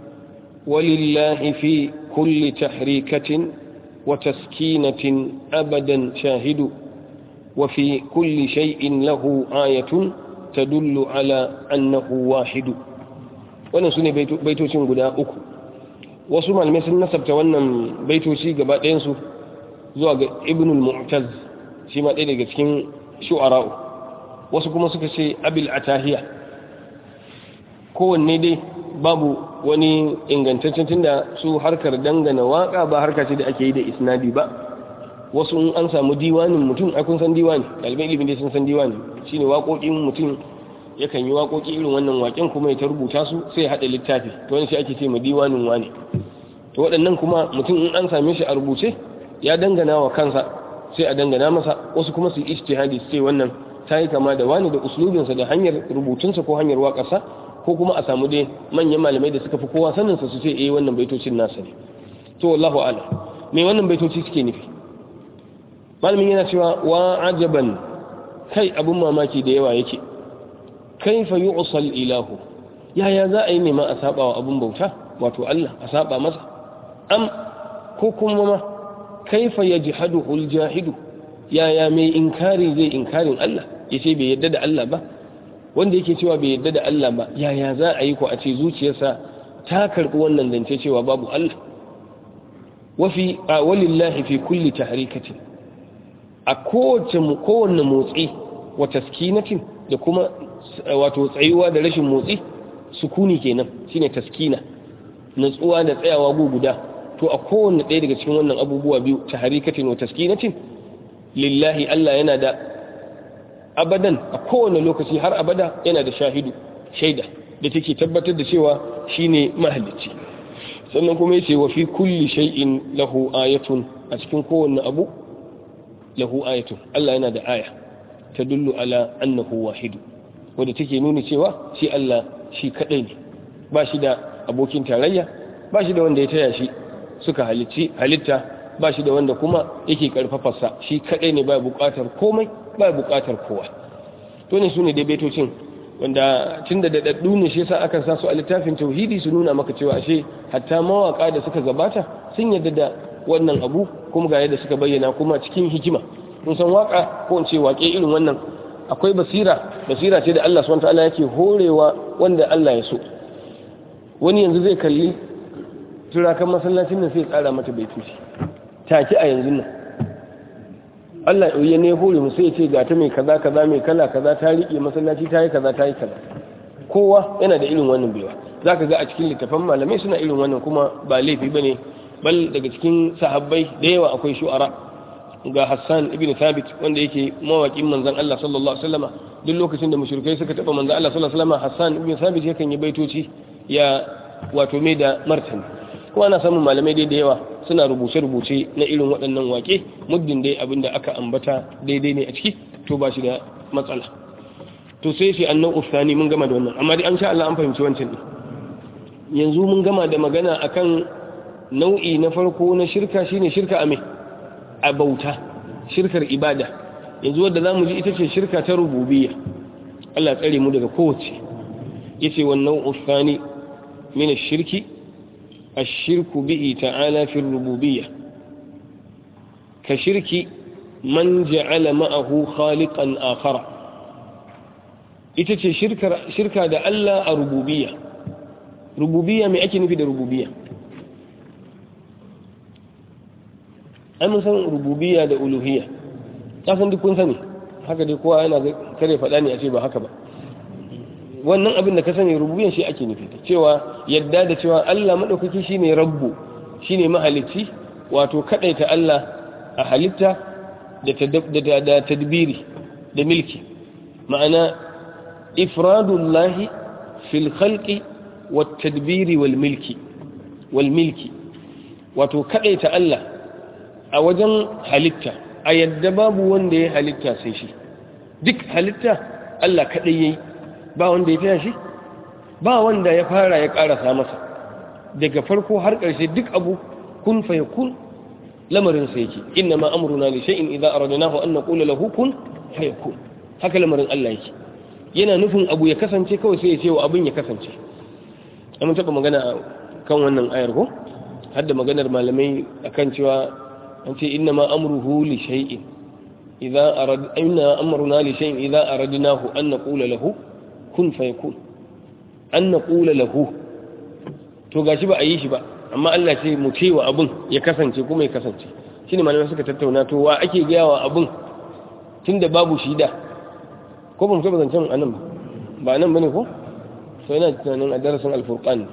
ولله في كل تحريكة وتسكينة أبدا شاهد وفي كل شيء له آية تدل على أنه واحد wannan su ne baitocin guda uku wasu malamai sun nasabta wannan baitoci gaba ɗayansu zuwa ga ibnul mu'taz shi ma ɗaya daga cikin shu'ara'u wasu kuma suka ce abil atahiya kowanne dai babu wani ingantaccen tunda su harkar dangana waka ba harka ce da ake yi da isnadi ba wasu in an samu diwanin mutum a kun san diwani ɗalibai ilimin dai sun san diwani shine waƙoƙin mutum yakan yi waƙoƙi irin wannan waƙen kuma ya ta rubuta su sai haɗa littafi to wani shi ake ce ma diwanin wane to waɗannan kuma mutum in an same shi a rubuce ya dangana wa kansa sai a dangana masa wasu kuma su yi ijtihadi su ce wannan ta yi kama da wani da uslubinsa da hanyar rubutunsa ko hanyar waƙarsa ko kuma a samu dai manyan malamai da suka fi kowa sanin sa su ce eh wannan baitocin nasa ne to wallahu a'lam me wannan baitoci suke nufi malamin yana cewa wa ajaban kai abun mamaki da yawa yake kaifa yu'sal ilahu yaya za a yi nema a saba wa abun bauta wato Allah a saba masa am ko kuma ma kaifa yajhaduhu aljahidu yaya mai inkari zai inkarin Allah yace bai yadda da Allah ba wanda yake cewa bai yadda da Allah ba yaya za a yi ko a ce zuciyarsa ta karbi wannan zance cewa babu Allah wafi a walillahi fi kulli tahrikatin a kowace kowanne motsi wa taskinatin da kuma wato tsayuwa da rashin motsi sukuni kenan shine taskina natsuwa da tsayawa guguda to a kowanne ɗaya daga cikin wannan abubuwa biyu tahrikatin wa taskinatin lillahi Allah yana da abadan a kowane lokaci har abada yana da shahidu shaida da take tabbatar da cewa shine mahalicci sannan kuma yace wa fi kulli shay'in lahu ayatun a cikin kowanne abu lahu ayatun Allah yana da aya tadullu ala annahu wahidu wanda take nuni cewa shi Allah shi kadai ne ba shi da abokin tarayya ba shi da wanda ya taya shi suka halicci halitta ba shi da wanda kuma yake karfafarsa shi kadai ne ba bukatar komai ba bukatar kowa to ne su ne dai baitocin wanda tun da daɗaɗɗu ne shi yasa aka sa su a littafin tauhidi su nuna maka cewa ashe hatta mawaka da suka gabata sun yarda da wannan abu kuma ga yadda suka bayyana kuma cikin hikima mun san waka ko in ce wake irin wannan akwai basira basira ce da Allah subhanahu wataala yake horewa wanda Allah ya so wani yanzu zai kalli turakan masallacin nan sai tsara mata baitoci take a yanzu nan Allah ya ne hore mu sai ya ce ga ta mai kaza kaza mai kala kaza ta rike masallaci ta yi kaza ta yi kaza kowa yana da irin wannan baiwa zaka ga a cikin littafan malamai suna irin wannan kuma ba laifi bane bal daga cikin sahabbai da yawa akwai shu'ara ga Hassan ibn Thabit wanda yake mawakin manzon Allah sallallahu alaihi wasallama duk lokacin da mushrikai suka taba manzon Allah sallallahu alaihi wasallama Hassan ibn Thabit yakan yi baitoci ya wato mai da martani kuma ana samun malamai dai da yawa suna rubuce-rubuce na irin waɗannan wake muddin dai abin da aka ambata daidai ne a ciki to ba shi da matsala to sai shi annan ufsani mun gama da wannan amma dai an sha Allah an fahimci wancan ne yanzu mun gama da magana akan nau'i na farko na shirka shine shirka a me a bauta shirkar ibada yanzu wadda zamu ji ita ce shirka ta rububiyya Allah tsare mu daga kowace yace wannan ufsani min ash-shirki الشرك به تعالى في الربوبية كشرك من جعل معه خالقا آخر ita ce shirka da Allah a rububiyya rububiyya mai ake nufi da rububiyya ai mun san rububiyya da uluhiyya kasan duk kun sani haka dai kowa yana kare faɗa ne a ce ba haka ba wannan abin da ka sani rububiyyan shi ake nufi cewa yadda da cewa Allah madaukaki shine rabbu shine mahalicci wato kadaita Allah a halitta da da tadbiri da milki ma'ana ifradullahi fil khalqi wat tadbiri wal milki wal milki wato kadaita Allah a wajen halitta a yadda babu wanda ya halitta sai shi duk halitta Allah kadai yayi ba wanda ya taya shi ba wanda ya fara ya karasa masa daga farko har ƙarshe duk abu kun fa yakun lamarin sa yake inna ma amruna li shay'in idza aradnahu an naqula lahu kun fa yakun haka lamarin Allah yake yana nufin abu ya kasance kawai sai ya ce wa abin ya kasance mun taba magana kan wannan ayar ko har da maganar malamai akan cewa an ce inna ma amruhu li shay'in idza arad inna amruna li shay'in idza aradnahu an naqula lahu kun fayakun an na ƙula lahu to gashi ba a yi shi ba amma Allah ce mu cewa abin ya kasance kuma ya kasance shi ne malamai suka tattauna to wa ake gaya wa abin tun da babu shi da ko ba mu taɓa zancen a nan ba ba nan ba ne ko so yana tunanin a darasin alfurqan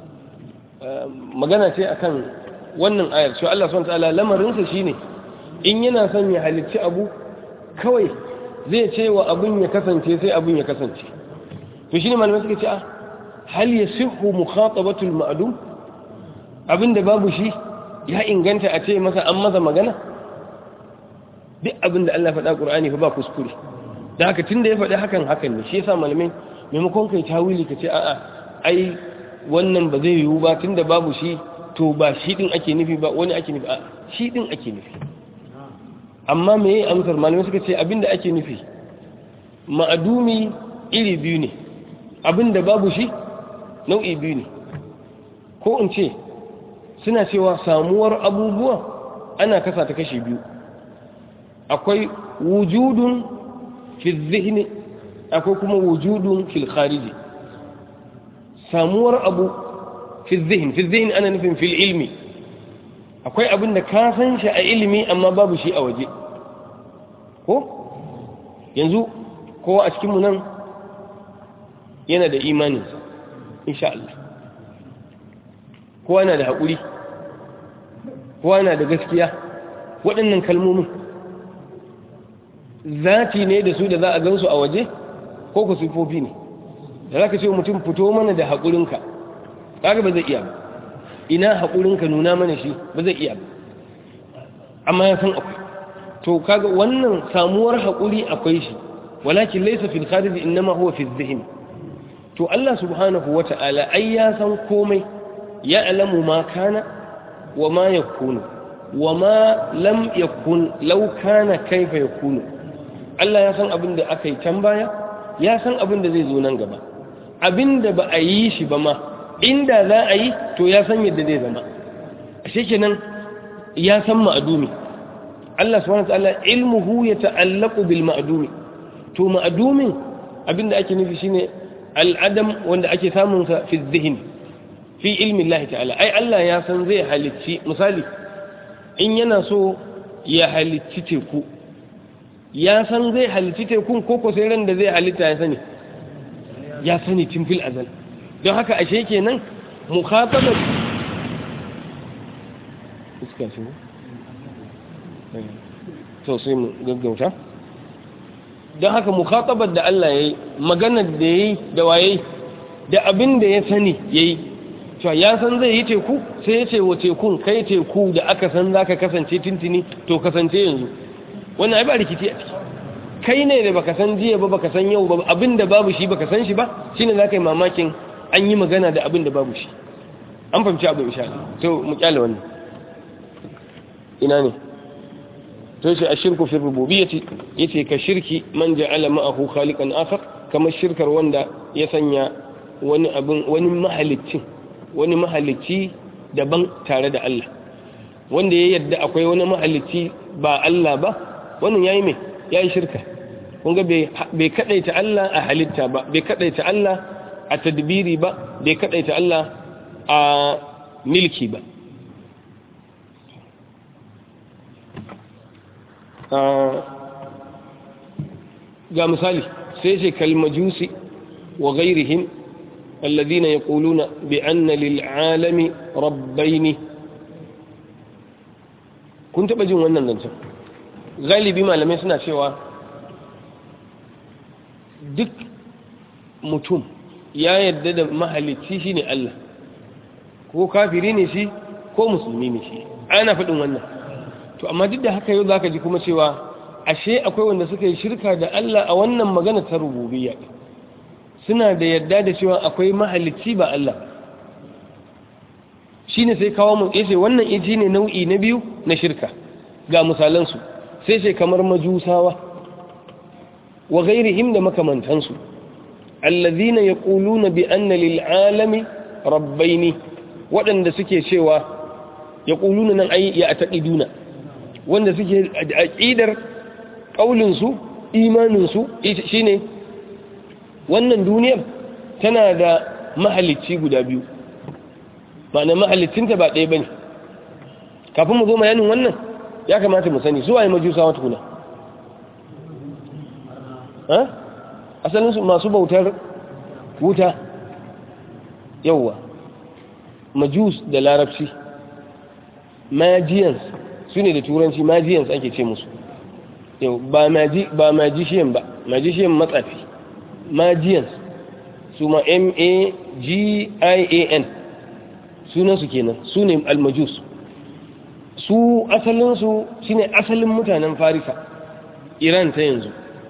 magana ce akan wannan ayar cewa Allah subhanahu ta'ala lamarinsa shine in yana son ya halicci abu kawai zai ce wa abin ya kasance sai abin ya kasance to shine malamai suka ce a hal yasihu mukhatabatul ma'dum abinda babu shi ya inganta a ce masa an masa magana duk abinda Allah faɗa Qur'ani fa ba kuskure da haka tunda ya faɗi hakan hakan ne shi yasa malamai maimakon kai tawili ka ce a'a ai wannan ba zai yiwu ba tunda babu shi to ba shi din ake nufi ba wani ake nufi a shi din ake nufi amma me yayi amsar malamai suka ce abinda ake nufi ma'adumi iri biyu ne abinda babu shi nau'i biyu ne ko in ce suna cewa samuwar abubuwa ana kasa ta kashi biyu akwai wujudun fil zihni akwai kuma wujudun fil khariji samuwar abu fil zihni fil zihni ana nufin fil ilmi akwai abin da ka san shi a ilimi amma babu shi a waje ko yanzu kowa a cikinmu nan yana da imaninsa insha Allah kowa yana da haƙuri kowa yana da gaskiya waɗannan kalmomin zati ne da su da za a gansu a waje ko ku sifofi ne da za ka ce mutum fito mana da haƙurinka ƙaga ba zai iya ba ina haƙurinka nuna mana shi ba zai iya ba amma ya san akwai to kaga wannan samuwar haƙuri akwai shi walakin laysa fil kharij innama huwa fi dhihn to Allah subhanahu wata'ala ai ya san komai ya alamu ma kana wa ma yakunu wa ma lam yakun law kana kaifa yakunu Allah ya san abin da aka yi can baya ya san abin da zai zo nan gaba abin da ba a yi shi ba ma inda za a yi to ya san yadda zai zama a kenan ya san ma'adumi Allah subhanahu wataala ilmuhu ya ta'allaqu bil ma'dumi to ma'dumin abinda ake nufi shine al'adam wanda ake samun sa fi dhihn fi ilmi Allah ta'ala ai Allah ya san zai halicci misali in yana so ya halicci teku ya san zai halicci tekun koko sai ran da zai halitta ya sani ya sani tun fil azal don haka ashe kenan mukhatabar iska shi to sai mu gaggauta don haka mukhatabar da Allah ya yi maganar da ya yi da waye da abin da ya sani ya yi cewa ya san zai yi teku sai ya ce wa tekun kai teku da aka san za ka kasance tintini to kasance yanzu wannan ai ba rikici a ciki kai ne da baka san jiya ba baka san yau ba abin da babu shi baka san shi ba shine za ka yi mamakin an yi magana da abin da babu shi an fahimci abin insha Allah to mu kyale wannan ina ne to shi ashirku fi rububiyyati yace ka shirki man ja'ala ma'ahu khaliqan akhar kamar shirkar wanda ya sanya wani abin wani mahalicci wani mahalicci daban tare da Allah wanda ya yadda akwai wani mahalicci ba Allah ba wannan yayi me yayi shirka kun ga bai kadaita Allah a halitta ba bai kadaita Allah a tadbiri ba bai kadaita Allah a milki ba ga misali sai ce kalmajusi wa gairihim alladhina yaquluna bi anna lil alami rabbaini kun taba jin wannan zancen galibi malamai suna cewa duk mutum ya yadda da mahalicci shine Allah ko kafiri ne shi ko musulmi ne shi ana faɗin wannan to amma duk da haka yau zaka ji kuma cewa ashe akwai wanda suka yi shirka da Allah a wannan magana ta rububiyya suna da yadda da cewa akwai mahalicci ba Allah shine sai kawo mu yace wannan iji ne nau'i na biyu na shirka ga misalan su sai sai kamar majusawa wa ghairihim da makamantansu allazina yaquluna bi anna lil alami rabbaini waɗanda suke cewa yaquluna nan ai ya taqiduna wanda suke aqidar ƙaulinsu imaninsu shi ne wannan duniyar tana da mahalicci guda biyu ma'ana mahalicinta ba ɗaya ba ne kafin mu zo mayanin wannan ya kamata mu sani zuwa yi majusa wata kuna asalinsu masu bautar wuta yauwa majus da larabci magians su ne da turanci magians ake ce musu ba magician ba magician matsafi magians su ma m-a-g-i-a-n sunansu kenan su ne almajus su asalinsu shi ne asalin mutanen farisa iran ta yanzu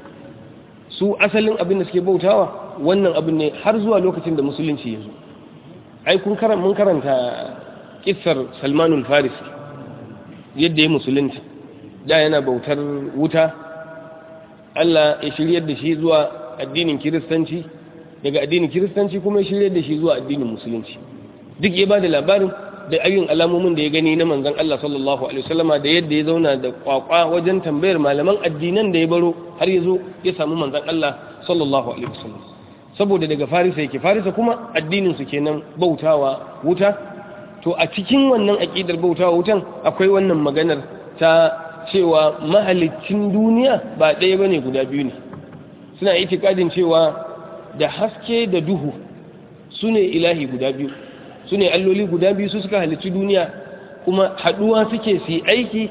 su asalin abin da suke bautawa wannan abin ne har zuwa lokacin da musulunci ya zo ai kun mun karanta kissar salmanul farisi yadda ya musulunta da yana bautar wuta Allah ya shiryar da shi zuwa addinin kiristanci daga addinin kiristanci kuma ya shiryar da shi zuwa addinin musulunci duk ya ba da labarin da ayyun alamomin da ya gani na manzon Allah sallallahu alaihi wasallama da yadda ya zauna da kwakwa wajen tambayar malaman addinan da ya baro har ya zo ya samu manzon Allah sallallahu alaihi wasallam saboda daga farisa yake farisa kuma addinin su kenan bautawa wuta to a cikin wannan aqidar bautawa wutan akwai wannan maganar ta cewa mahalicin duniya ba ɗaya bane guda biyu ne suna itikadin cewa da haske da duhu su ne ilahi guda biyu su ne alloli guda biyu su suka halicci duniya kuma haɗuwa suke su aiki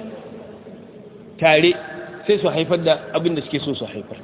tare sai su haifar da abin da suke so su haifar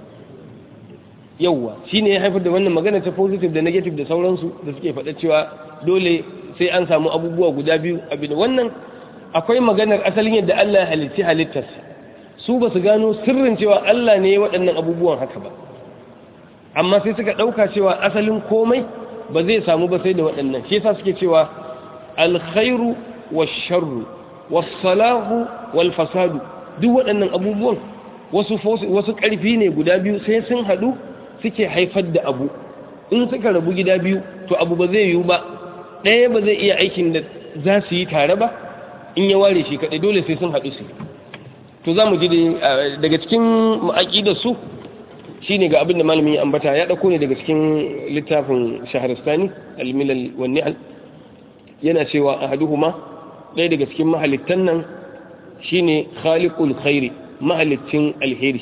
yauwa shi ne ya haifar da wannan magana ta positive da negative da sauransu da suke faɗa cewa dole sai an samu abubuwa guda biyu abin wannan akwai maganar asalin yadda Allah ya halitti halittarsa su ba su gano sirrin cewa Allah ne waɗannan abubuwan haka ba amma sai suka ɗauka cewa asalin komai ba zai samu ba sai da waɗannan shi yasa suke cewa alkhairu washarru wassalahu walfasadu duk waɗannan abubuwan wasu wasu ƙarfi ne guda biyu sai sun haɗu suke haifar da abu in suka rabu gida biyu to abu ba zai yiwu ba ɗaya ba zai iya aikin da za su yi tare ba in ya ware shi kaɗai dole sai sun haɗu su to za mu ji daga cikin ma'aƙidar su shi ne ga abin da malamin ya ambata ya ɗauko ne daga cikin littafin shaharistani almilal wani yana cewa a haduhuma ɗaya daga cikin mahalittan nan shi ne khaliqul khairi mahalicin alheri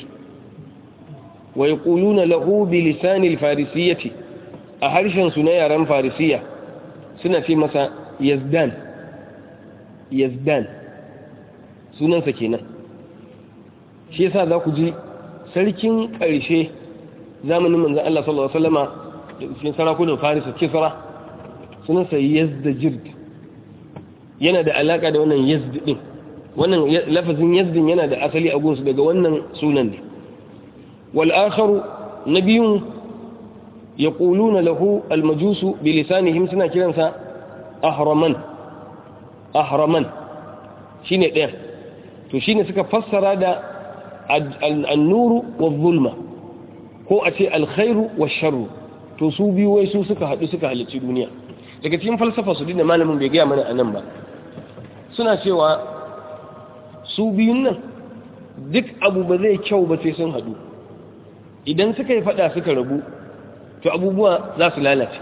wa yaquluna lahu bi lisanil farisiyyati a harshen su na yaren farisiya suna ce masa yazdan yazdan sunansa kenan shi yasa za ku ji sarkin ƙarshe zamanin manzan Allah sallallahu Alaihi wasallama da cikin sarakunan farisa kisra sunansa yazdajird yana da alaka da wannan yazd din wannan lafazin yazdin yana da asali a gunsu daga wannan sunan ne wal akharu nabiyun yaquluna lahu al majusu bi lisanihim suna kiransa ahraman ahraman shine ɗaya to shine suka fassara da an-nuru wa-zulma ko a ce alkhairu wa sharru to su biyu wai su suka haɗu suka halicci duniya daga cikin falsafa su dinda malamin bai gaya mana a nan ba suna cewa su biyun nan duk abu ba zai kyau ba sai sun haɗu idan suka yi faɗa suka rabu to abubuwa za su lalace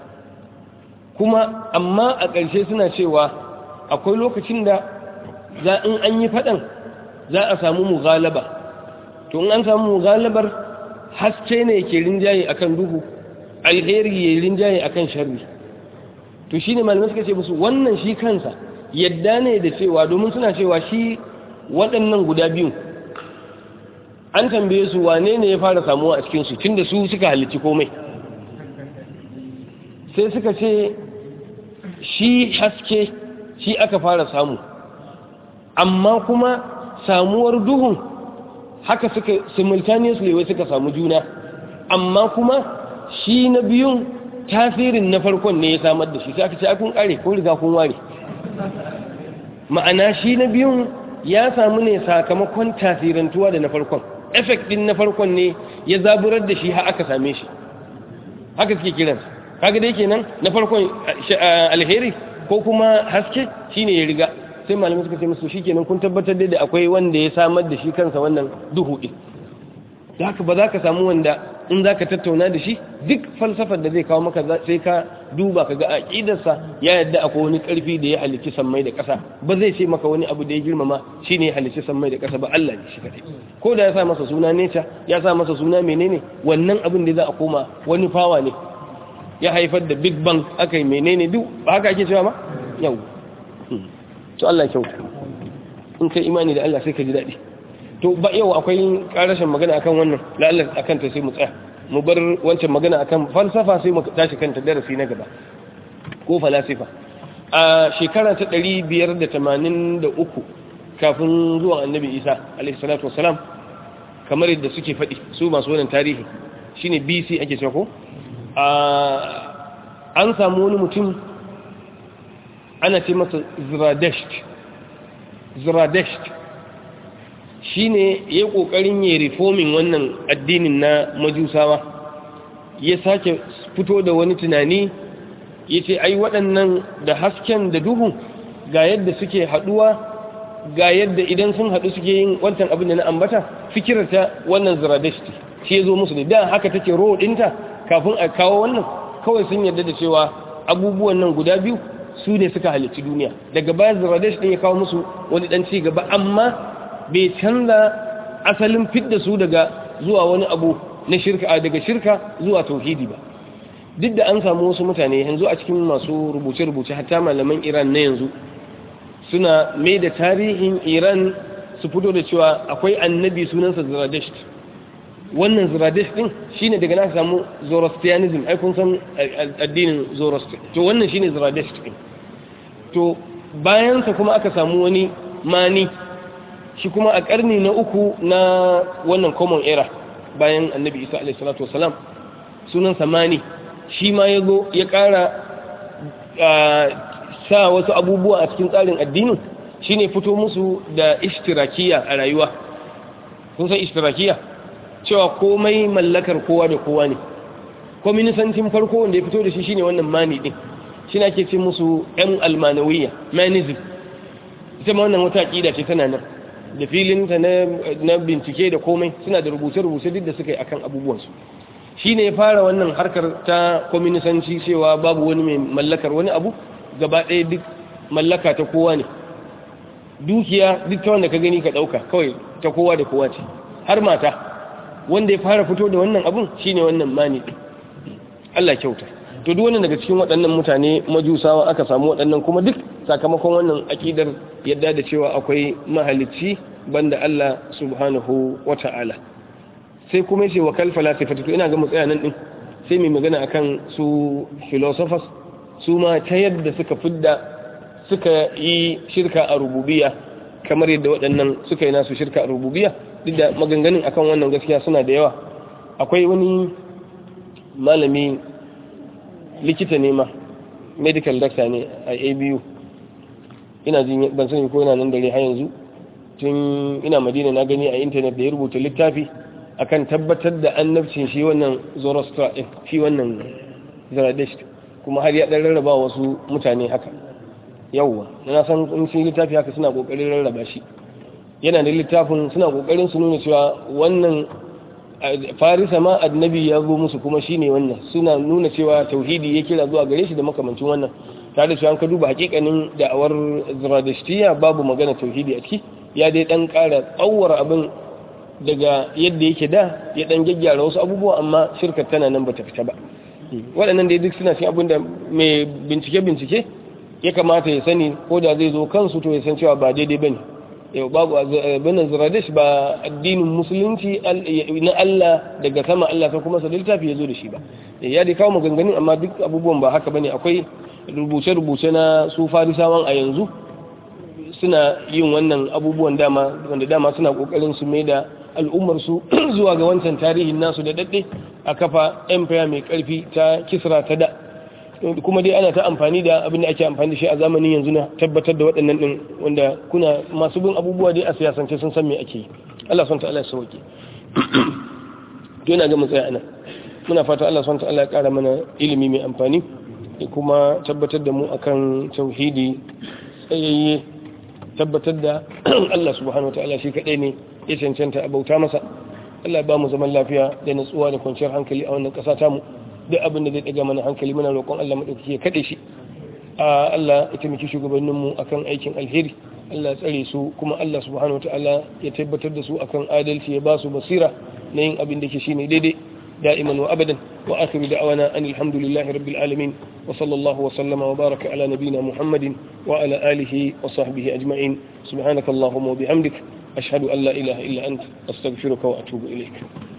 kuma amma a ƙarshe suna cewa akwai lokacin da za in an yi faɗan za a samu mughalaba to in an samu mughalabar haske ne ke rinjaye akan duhu alheri ya rinjaye akan sharri to shine malamai suka ce musu wannan shi kansa yadda ne da cewa domin suna cewa shi waɗannan guda biyu an tambaye su wane ne ya fara samuwa a cikinsu tun da su suka halicci komai sai suka ce shi haske shi aka fara samu amma kuma samuwar duhun haka suka simultaneously wai suka samu juna amma kuma shi na biyun tasirin na farkon ne ya samar da shi sai aka ce kun kare ko riga kun ware ma'ana shi na biyun ya samu ne sakamakon tasirantuwa da na farkon effect din na farkon ne ya zaburar da shi har aka same shi haka suke kiransa kaga dai kenan na farkon alheri ko kuma haske shine ya riga sai malamai suka ce musu shikenan kun tabbatar da akwai wanda ya samar da shi kansa wannan duhu din da haka ba za ka samu wanda in za ka tattauna da shi duk falsafar da zai kawo maka sai ka duba ka ga aƙidarsa ya yadda akwai wani ƙarfi da ya halicci sammai da ƙasa ba zai ce maka wani abu da ya girmama shi ne ya halicci sammai da ƙasa ba Allah ne shi kaɗai ko da ya sa masa suna neca ya sa masa suna menene wannan abin da za a koma wani fawa ne ya haifar da big bang aka yi menene duk ba haka ake cewa ma yau to Allah kyau in kai imani da Allah sai ka ji daɗi to ba yau akwai karashin magana akan wannan la'allar akan ta sai mu tsaya mu bar wancan magana akan falsafa sai mu tashi kanta darasi na gaba ko falasifa a shekara ta 583 kafin zuwan annabi isa alaihi salatu wassalam kamar yadda suke faɗi su masu wannan tarihi shine bc ake cewa ko an samu wani mutum ana ce masa ziradesht ziradesht shi ne ya yi ƙoƙarin ya reforming wannan addinin na majusawa ya sake fito da wani tunani ya ce ai waɗannan da hasken da duhu ga yadda suke haɗuwa ga yadda idan sun haɗu suke yin wancan abin da na ambata fikirta wannan ziradashti shi ya zo musu da da haka take ro ɗinta kafin a kawo wannan kawai sun yarda da cewa abubuwan nan guda biyu su ne suka halicci duniya daga baya ziradash ɗin ya kawo musu wani ɗan ci gaba amma bai canza asalin fidda su daga zuwa wani abu na shirka daga shirka zuwa tauhidi ba duk da an samu wasu mutane yanzu a cikin masu rubuce-rubuce hatta malaman iran na yanzu suna mai da tarihin iran su fito da cewa akwai annabi sunansa ziradesh wannan ziradesh din shine daga na samu zoroastrianism ai kun san addinin zoroastrian to wannan shine ziradesh din to bayansa kuma aka samu wani mani shi kuma a karni na uku na wannan common era bayan annabi isa alaihi salatu wasalam sunan samani shi ma ya zo ya ƙara sa wasu abubuwa a cikin tsarin addinin shine fito musu da ishtirakiya a rayuwa kun san ishtirakiya cewa komai mallakar kowa da kowa ne kwaminisancin farko wanda ya fito da shi shine wannan mani din shi ake ce musu yan almanawiyya manism ita ma wannan wata aƙida ce tana nan da filinta na bincike da komai suna da rubuce-rubuce duk da suka yi akan abubuwansu shi ne ya fara wannan harkar ta kwaminisanci cewa babu wani mai mallakar wani abu gaba ɗaya duk mallaka ta kowa ne dukiya duk ta wanda ka gani ka ɗauka kawai ta kowa da kowa ce har mata wanda ya fara fito da wannan abun shi ne wannan mani Allah kyauta to duk wannan daga cikin waɗannan mutane majusawa aka samu waɗannan kuma duk sakamakon wannan akidar yadda da cewa akwai mahalicci banda Allah subhanahu wa ta'ala sai kuma yace wa kal falasifatu to ina ga mu tsaya nan din sai mai magana akan su philosophers su ma ta yadda suka fidda suka yi shirka a rububiyya kamar yadda waɗannan suka yi nasu shirka a rububiyya duk da maganganun akan wannan gaskiya suna da yawa akwai wani malami likita ne ma medical doctor ne a abu ina jin ban sani ko yana nan dare har yanzu tun ina madina na gani a intanet da ya rubuta littafi akan tabbatar da annabcin shi wannan zoroaster din shi wannan zaradesh kuma har ya dan rarraba wasu mutane haka yawwa na san in shi littafi haka suna kokarin rarraba shi yana da littafin suna kokarin su nuna cewa wannan farisa ma annabi ya zo musu kuma shine wannan suna nuna cewa tauhidi ya kira zuwa gare shi da makamancin wannan tare da cewa an ka duba hakikanin da'awar ziradishtiya babu magana tauhidi a ciki ya dai dan kara tsawara abin daga yadda yake da ya dan gyaggyara wasu abubuwa amma shirkar tana nan bata fita ba waɗannan dai duk suna cikin abin da mai bincike bincike ya kamata ya sani ko da zai zo kansu to ya san cewa ba daidai bane yau babu abin ziradish ba addinin musulunci na Allah daga sama Allah ta kuma sa littafi ya zo da shi ba ya dai kawo maganganun amma duk abubuwan ba haka bane akwai rubuce-rubuce na su farisawan a yanzu suna yin wannan abubuwan dama wanda dama suna kokarin su mai da al'ummar su zuwa ga wancan tarihin nasu da dadde a kafa empire mai karfi ta kisra ta da kuma dai ana ta amfani da abin da ake amfani da shi a zamanin yanzu na tabbatar da waɗannan din wanda kuna masu bin abubuwa dai a siyasance sun san me ake yi Allah subhanahu ta'ala ya sauke to yana ga mu tsaya anan muna fata Allah subhanahu ta'ala ya kara mana ilimi mai amfani da kuma tabbatar da mu akan tauhidi tsayayye tabbatar da Allah subhanahu ta'ala shi kadai ne ya cancanta a bauta masa Allah ba mu zaman lafiya da natsuwa da kwanciyar hankali a wannan ƙasa tamu duk abin da zai daga mana hankali muna roƙon Allah madaukaki ya kade shi Allah ya taimaki shugabannin mu akan aikin alheri Allah ya tsare su kuma Allah subhanahu ta'ala ya tabbatar da su akan adalci ya ba su basira na yin abin da ke shine daidai دائما وأبدا وآخر دعوانا أن الحمد لله رب العالمين وصلى الله وسلم وبارك على نبينا محمد وعلى آله وصحبه أجمعين سبحانك اللهم وبحمدك أشهد أن لا إله إلا أنت أستغفرك وأتوب إليك